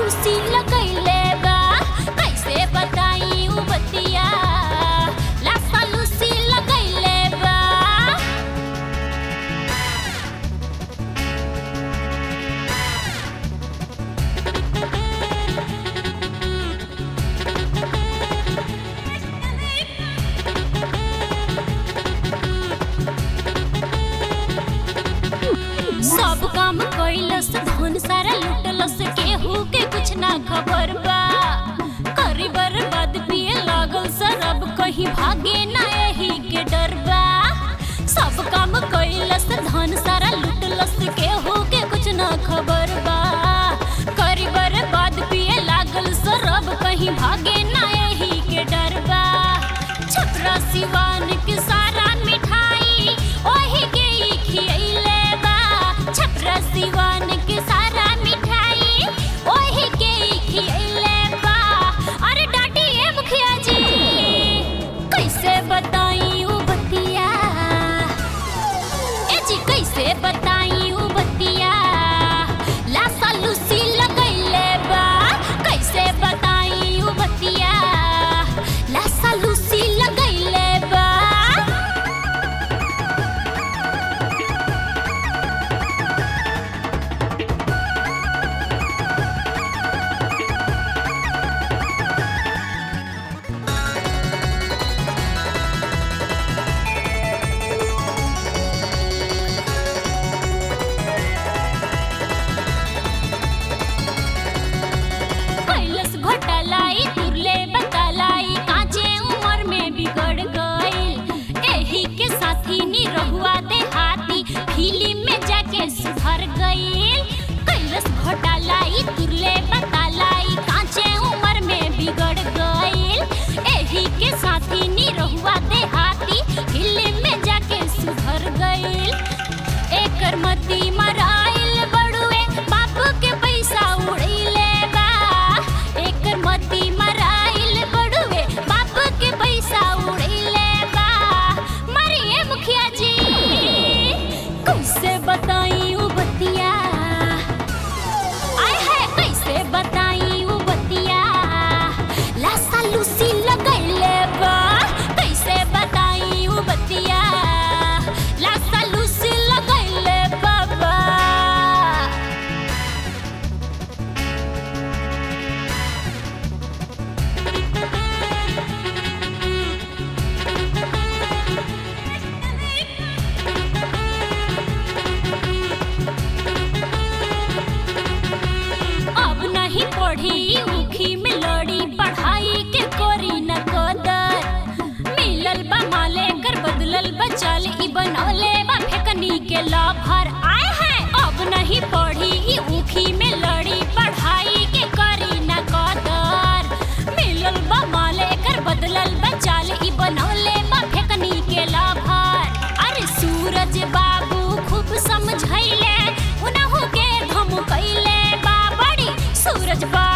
लूसी लगैले बा कैसे बताई उ बतिया लासा लूसी लगैले बा सब काम कैलस धन सारा लुटलस केहू के कुछ ना खबर बा करी बर्बाद पिए लागल सरब कहीं भागे ना एही के डर बा सब काम कैलस धन सारा लुटलस केहू के कुछ ना खबर बा करी बर्बाद पिए लागल सरब कहीं भागे ना एही के डर बा छपरा सिवान के सारा मिठाई ओही के ही खियैले बा छपरा सिवान के सारा मिठाई ओही के ही खियैले बा अरे डाटी ए मुखिया जी कैसे बताई उ बतिया ए जी कैसे बताई उ बतिया लासा लूसी लगैले बा कैसे बताई उ बतिया लासा लूसी लगैले बा कैलस घोटालाई तुरले बतालाई काजे उम्र में बिगड़ गइल एही के साथी नी रहुआ दे हाथी फिल्म में जाके सुधर गइल कैलस घोटालाई तुरले बतालाई काजे उम्र में बिगड़ गइल एही के साथी नी रहुआ दे हाथी फिल्म में जाके सुधर गइल एकर मती मराइल बड़ुए बाप के पैसा उड़ैले बा एकर मती मराइल बड़ुए बाप के पैसा उड़ैले बा मरिए मुखिया जी कैसे बताई उ बतिया आय है कैसे बताई उ बतिया लासा लूसी लगैले बा कैसे बताई उ बतिया लासा लूसी लगैले बाबा अब नहीं पढ़ी उखी में लड़ी पढ़ाई के कोरी न कदर मिलल बा माले कर बदलल बा चाल ई बनौले बा फेकनी के लाभर आए हैं अब नहीं पढ़ी ई उखी में लड़ी पढ़ाई के करी न कदर मिलल बा माले कर बदलल बा चाल ई बनौले बा फेकनी के लाभर अरे सूरज बाबू खूब समझैले उनहु के धमकैले बा बड़ी सूरज बा